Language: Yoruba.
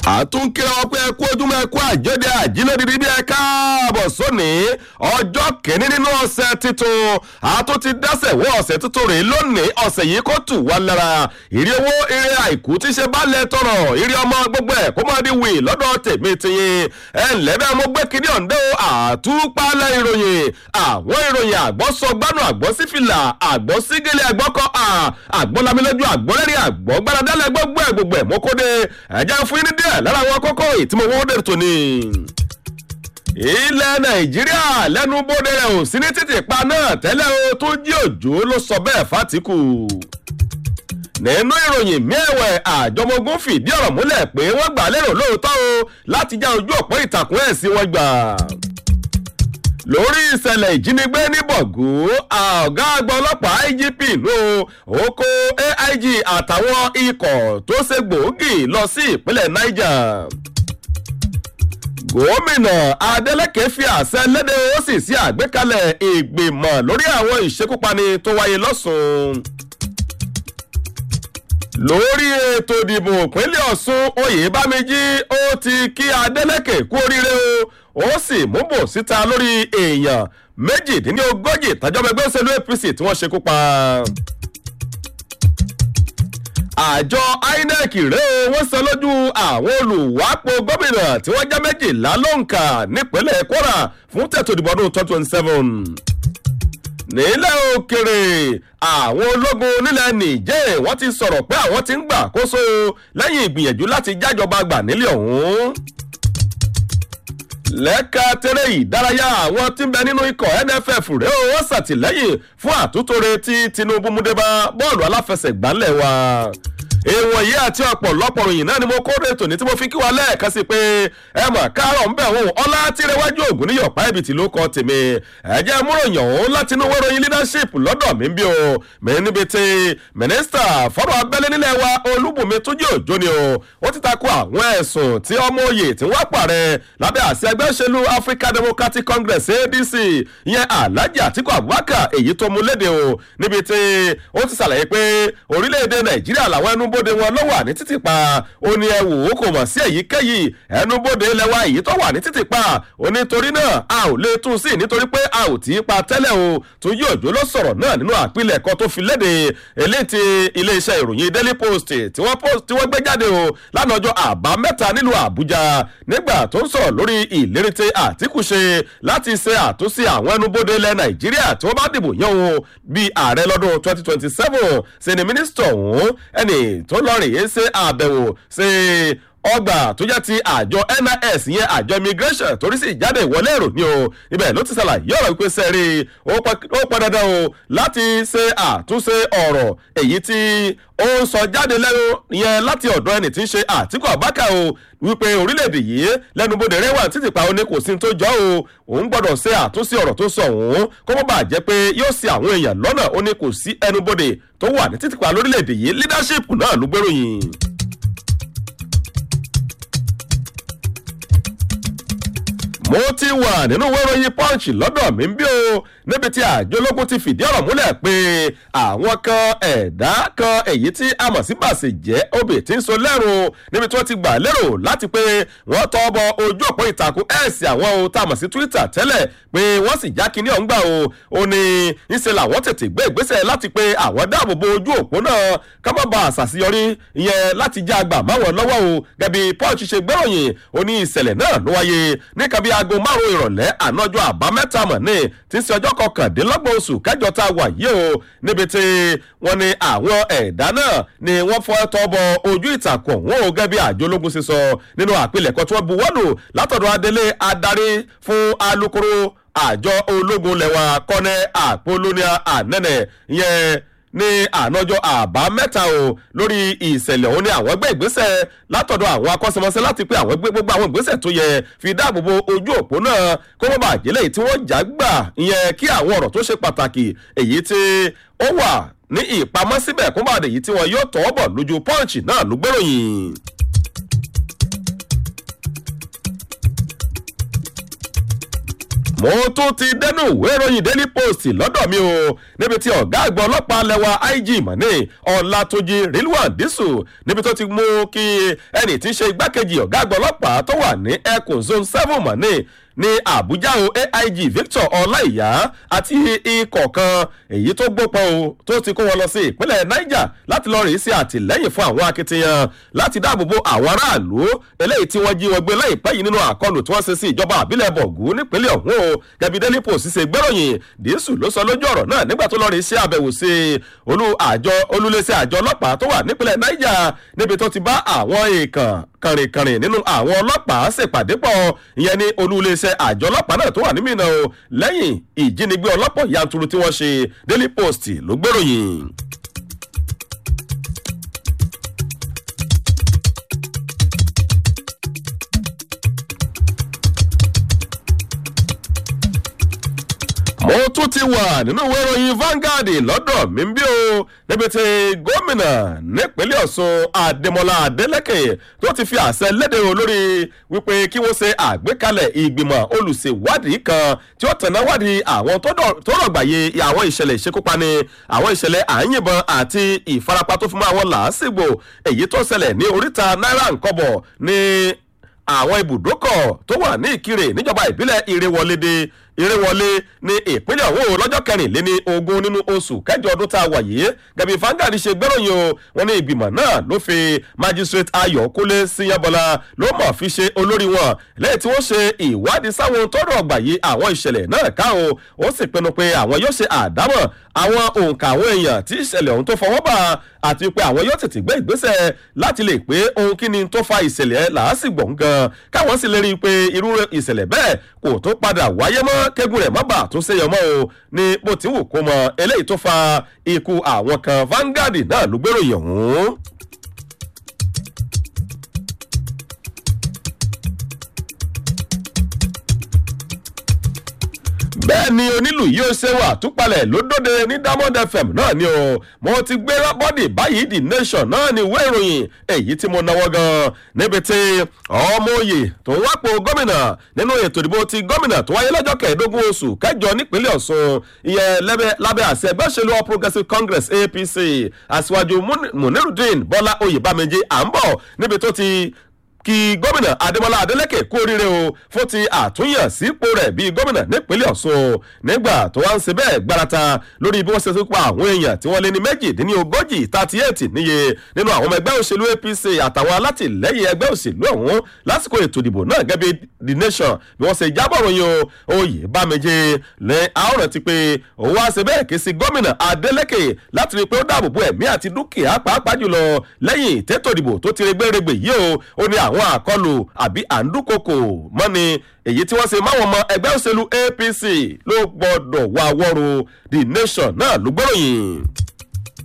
àtúnkìrẹ wọn pé ẹkú ojúmọ́ ẹkú àjọdẹ àjílódìdí bí ẹ káàbọ̀ sóní ọjọ́ kìíní nínú ọ̀sẹ̀ tuntun àtún ti dẹ́sẹ̀ wọ ọ̀sẹ̀ tuntun rèé lónìí ọ̀sẹ̀ yìí kó tù wá lára ìrí owó eré àìkú tí ṣe balẹ̀ tọrọ ìrí ọmọ gbogbo ẹ̀ kó má di wì lọ́dọ̀ tèmi tiyín ẹ ǹlẹ́ bẹ́ẹ̀ mo gbé kíní ọ̀ǹdẹ́ o àtúpalẹ̀ ìròyìn àwọn ìròyìn àgbọ̀ sọ gbánú àgbọ̀ sífìlà àgbọ̀ sígẹ̀lẹ̀ àgbọ̀ kọ́ àgbọ̀ lamilójú àgbọ̀ lẹ́rìí àgbọ̀ gbáradálẹ̀ gbogbo ẹ̀ gbogbo ẹ̀ mọ́kóde ẹ̀jẹ̀ fún yín ní díẹ̀ lára àwọn kókó ìtìmọ̀ owó dẹ̀ tó ní. ilẹ̀ nàìjíríà lẹ́nu bóde rẹ̀ ò sí ní títì pa náà tẹ́lẹ̀ o tó jí òjò ló sọ bẹ́ẹ̀ fátíkù. nínú ìròyìn mẹ́wẹ̀ àjọmọ́gún fìdí ọ̀rọ̀ múlẹ̀ pé wọ́n gbà lérò lóòótọ́ o láti já ojú òpó ìtàkùn ẹ̀ sí wọn gbà lórí ìṣẹ̀lẹ̀ ìjínigbé ní bọ̀gú ọ̀gá àgbà ọlọ́pàá igp ló ó kó aig àtàwọn ikọ̀ tó ṣe gbòógì lọ sí ìpínlẹ̀ niger gómìnà adeleke fi àṣẹ lédè ó sì sí àgbékalẹ̀ ìgbìmọ̀ lórí àwọn ìṣekúpani tó wáyé lọ́sùn lórí ètò ìdìbò ìpínlẹ̀ ọ̀sùn oyèbámẹ́jì ó ti kí adeleke kú oríire o ó sì mú bò síta lórí èèyàn méjìdínlógójì tàjọba ẹgbẹ́ òṣèlú apc tí wọ́n ṣekú pa. àjọ inec rèé wọ́n sọ lójú àwọn olùwápò gómìnà tí wọ́n já méjìlá lóǹkà nípínlẹ̀ kwara fún tètò ìdìbò ọdún twenty twenty seven nílẹ̀ òkèrè àwọn ológun nílẹ̀ nìjẹ́ wọ́n ti sọ̀rọ̀ pé àwọn ti ń gbà kóso lẹ́yìn ìgbìyànjú láti jájọba gbà nílẹ̀ ọ̀hún lẹ́ka tẹ́lẹ̀ ìdárayá àwọn tí ń bẹ nínú ikọ̀ nff rẹ̀ ó wọ́n ṣàtìlẹ́yìn fún àtúntòrè tí tinubu múdébá bọ́ọ̀lù aláfẹsẹ̀gbá ńlẹ̀ wa èèwọ̀n yìí àti ọ̀pọ̀lọpọ̀ ròyìn náà ni mo kó rètò ní tí mo fi kí wa lẹ́ẹ̀kan sí pé ẹ mọ̀ káàrọ̀ ń bẹ̀ wọ́n ọlá tìrẹwájú ògùn ní yọ̀pá ẹ̀bìtì ló kọ́ tèmi ẹ̀jẹ̀ múròyìn ọ̀hún láti inú wẹ́rọ̀yìn leadership lọ́dọ̀ mi ń bí o mi níbi tí mínísítà fọ́rọ̀ abẹ́lé nílẹ̀ wa olúbùnmi túnjí òjò ni o ó ti takò àwọn ẹ̀sùn tí ọmọ òye tí wọ́n pàrẹ̀ lábẹ́ àṣẹ ẹgbẹ́ òṣèlú african democratic congress adc ìyẹn alhaji atiku abubakar èyí tó mú léde o níbi tí ó ti ṣàlàyé pé orílẹ̀-èdè nàìjíríà làwọn ẹnu ẹnubodè wọn ló wà ní títì pa ó ní ẹ wò ó kò mọ̀ sí èyíkéyìí ẹnubodè lẹ́wà èyí tó wà ní títì pa ó ní torí náà a ò lè tún sí nítorí pé a ò tí í pa tẹ́lẹ̀ o tó yí òjò ló sọ̀rọ̀ náà nínú àpilẹ̀kọ tó fi léde eléyìí ti iléeṣẹ́ ìròyìn daily post tí wọ́n gbé jáde o lánàá ọjọ́ àbámẹ́ta nílùú àbújá nígbà tó ń sọ̀rọ̀ lórí ìlérí tí àtìkù ṣe láti ṣe àtúnṣe àwọn ẹnubodè ilẹ̀ nàìjíríà tí wọ́n bá dìbò yàn o bíi ààrẹ lọ́dún twenty twenty seven ṣe ni mínísítọ̀ ọ̀hún ẹnì tó lọ rèé ṣe àbẹ̀wò ṣe ọgbà tó jẹ́ ti àjọ nis yẹn àjọ immigration torí sí ìjáde ìwọlé èrò ni o ibẹ̀ ló ti ṣàlàyé ọ̀rọ̀ wípé sẹ́rí ó pọn dandan o láti ṣe àtúnṣe ọ̀rọ̀ èyí tí ó ń sọ jáde lẹ́nu yẹn láti ọ̀dọ̀ ẹni tí ń ṣe àtìkù àbákà o wípé orílẹ̀-èdè yìí lẹ́nubodè rẹwà títí pa ó ní kò sí tó jọ o òun gbọ́dọ̀ ṣe àtúnṣe ọ̀rọ̀ tó sọ òun kó mọ́ bàa jẹ́ pé yóò ṣe àwọn èèyàn lọ́nà ó ní kò sí ẹnubodè tó wà ní títí pa lórílẹ̀-èdè yìí leadership náà ló gbéròyìn. mo ti wà nínú wẹ́rọ̀yìn punch lọ́dọ̀ mi ń bí o níbi tí àjọ ológun ti fìdí ọ̀rọ̀ múlẹ̀ pé àwọn kan ẹ̀dá kan èyí tí a mọ̀ sí bàṣẹ jẹ́ obì tí ń so lẹ́rùn níbi tí wọ́n ti gbà lérò láti pé wọ́n tọ́ bọ ojú òpó ìtàkùn ẹ̀sì àwọn o tá a mọ̀ sí twitter tẹ́lẹ̀ pé wọ́n sì já kínní ọ̀hún gbà o ó ní ńṣe làwọn tètè gbé ìgbésẹ̀ láti pé àwọn dáàbò bo ojú òpó náà ká má ba àṣàṣeyọrí ìyẹn láti já àgbà máwọn lọ́wọ́ o gẹ̀bí punch ṣe gbéròyìn ó ní ìṣẹ̀lẹ̀ náà ló wáyé ní kábí aago márùn ìrọ̀lẹ́ ànájọ́ àbámẹ́ta mọ̀ ní tí ń ṣe ọjọ́ kọkàndínlọ́gbọ̀n oṣù kẹjọ tá a wà yìí o níbi tí wọ́n ní àwọn ẹ̀dá náà ni wọ́n fọ́ tọ́ bọ ojú ìtàkùn ọ̀hún o gẹ́gẹ́ bí àjọ ológun ṣe sọ nínú àpilẹ̀kọ tí wọ́n bu wọ́lù látọ̀dọ̀ adelé adarí fún alukoro àjọ ológun lẹ́wà kọ́nẹ́ àpolóníà ànẹ́nẹ̀ yẹn ní ànájọ àbámẹ́ta o lórí ìṣẹ̀lẹ̀ òun ni àwọn gbé ìgbésẹ̀ látọ̀dọ̀ àwọn akọ́ṣẹ́mọṣẹ́ láti pé àwọn gbé gbogbo àwọn ìgbésẹ̀ tó yẹ fi dáàbòbo ojú òpó náà kó mọ́ bàjẹ́ lẹ́yìn tí wọ́n já gbà ìyẹn kí àwọn ọ̀rọ̀ tó ṣe pàtàkì èyí tí ó wà ní ìpamọ́ síbẹ̀ kó bàdé èyí tí wọ́n yóò tọ́ bọ̀ lójú pọ́ǹchì náà ló gbéròyìn. mo tún ti dẹnu ìwé ìròyìn daily post lọ́dọ̀ mi o níbi tí ọ̀gá àgbà ọlọ́pàá lẹ́wà ig mọ̀nì ọ̀làtúnjì rilwan disu níbi tó ti mú kí ẹnì tí ń ṣe igbákejì ọ̀gá àgbà ọlọ́pàá tó wà ní ẹkùn zone seven mọ̀nì ní àbújá o aig victor ọláìyá àti ikọ̀ kan èyí tó gbópọn o tó ti kó wọn lọ sí ìpínlẹ̀ niger láti lọ rèé sí àtìlẹ́yìn fún àwọn akitiyan láti dáàbòbo àwọn aráàlú eléyìí tí wọ́n jí wọn gbé láìpẹ́ yìí nínú àkọlù tí wọ́n ṣe sí ìjọba àbílẹ̀ bọ̀gù nípínlẹ̀ ọ̀hún o gẹ̀bí daily post ṣe gbẹ́ròyìn dísù ló sọ lójú ọ̀rọ̀ náà nígbà tó lọ rèé sí àbẹ̀wò sí olú àjọ olúléṣẹ́ àjọ ọlọ́pàá tó wà nípínlẹ̀ niger níbi tó ti bá àwọn èèkàn kànrìnkànrìn nínú àwọn ọlọ́pàá ṣèpàdé pọ̀ ìyẹn ní olúléeṣẹ́ àjọ ọlọ́pàá náà tó wà ní mìíràn o lẹ́yìn ìjínigbé ọlọ́pọ̀ yanturu tí wọ́n ṣe daily post ló gbèròyìn. mo tún ti wà nínú ìwé ìròyìn Vanguard lọ́dọ̀ mi bí o níbi tí gómìnà nípínlẹ̀ Ọ̀ṣun Adémọlá Adélẹ́kẹ̀ tó ti fi àṣẹ léde o lórí wípé kí wọ́n ṣe àgbékalẹ̀ ìgbìmọ̀ olùṣèwádìí kan tí ó tẹ̀ná wádìí àwọn tó rọ̀gbàyè àwọn ìṣẹ̀lẹ̀ ìṣekúpani àwọn ìṣẹ̀lẹ̀ àyìnbọn àti ìfarapa tó fi mọ́ àwọn làásìgbò èyí tó ṣẹlẹ̀ ní oríta náírà nkọ́bọ̀ ní àwọn ibùdókọ̀ tó wà ní ìkirè níjọba ìbílẹ̀ ìrèwọlédè ìrèwọlé ní ìpínlẹ̀ ọ̀hún lọ́jọ́ kẹrìnléní ogún nínú oṣù kẹjọ ọdún tá a wà yìí gẹ̀bí fangadi ṣe gbẹ́ròyìn o wọn ní ìgbìmọ̀ náà ló fi magistrate ayọ̀kúnlé síyábọlá ló mọ̀ fi ṣe olórí wọn lẹ́yìn tí wọ́n ṣe ìwádìí sáwọn tọ́rọ̀ ọgbà yìí àwọn ìṣẹ̀lẹ̀ náà ká o ó sì pinnu pé àwọn yóò ṣe àdámọ̀ àwọn òǹkà àwọn èèyàn tí ìṣẹ̀lẹ̀ ọ̀hún tó fọwọ́ bá àti pé àwọn yóò tètè gbé ìgbésẹ̀ láti lè pé ohun kí ni tó fa ìṣẹ̀lẹ̀ làásìgbò gan káwọn sì lè rí i pé irú ìṣẹ̀lẹ̀ bẹ́ẹ̀ kò tó padà wáyé mọ́ kẹ́gùn rẹ̀ má bà tó ṣèyàn mọ́ o ní bó ti wù kó mọ eléyìí tó fa ikú àwọn kan Vanguard náà ló gbèròyìn ọ̀hún. bẹ́ẹ̀ ni onílù yìí ó ṣe wà túpalẹ̀ ló dóde ní Diamond FM náà ni o mo ti gbé bọ́dì báyìí The Nation náà ni ìwé ìròyìn èyí tí mo náwó gan níbi tí ọmọ òye tó ń wápò gómìnà nínú ètò ìdìbò ti gómìnà tó wáyé lọ́jọ́ kẹẹ̀ẹ́dógún oṣù kẹjọ nípínlẹ̀ Ọ̀ṣun ìyẹn lábẹ́ àṣẹ ẹgbẹ́ òṣèlú All Progressives Congress APC aṣíwájú Munirudeen Bọ́lá Oyèbámẹ́jì à ń bọ̀ níbi tó ti kí gómìnà adémọlá adélèké kú oríire o fún ti àtúnyàn sípò rẹ̀ bíi gómìnà nípínlẹ̀ ọ̀ṣun nígbà tó wá ń ṣe bẹ́ẹ̀ gbárata lórí bí wọ́n ṣe tún pa àwọn èèyàn tí wọ́n lé ní méjìdínlógójì thirty eight níye nínú àwọn ọmọ ẹgbẹ́ òṣèlú apc àtàwọn alátìlẹ́yìn ẹgbẹ́ òṣèlú ọ̀hún lásìkò ètò ìdìbò náà gẹ́gẹ́ bí the nation bí wọ́n ṣe jábọ̀ ròyìn o oyè bámejì lẹ àwòrán ti pé òun wá ṣe bẹ́ẹ̀ ké sí gómìnà adélèké láti rí i pé ó dáàbò bo ẹ̀mí àti dúkìá pàápàá jùlọ lẹ́yìn tètò ìdìbò tó ti regbèrègbè yìí o ó ní àwọn àkọlù àbí àǹdúkòkò mọ́ni èyí tí wọ́n ṣe máwọn ọmọ ẹgbẹ́ òṣèlú APC ló gbọ́dọ̀ wá wọ́rùn the nation náà ló gbọ́ròyìn.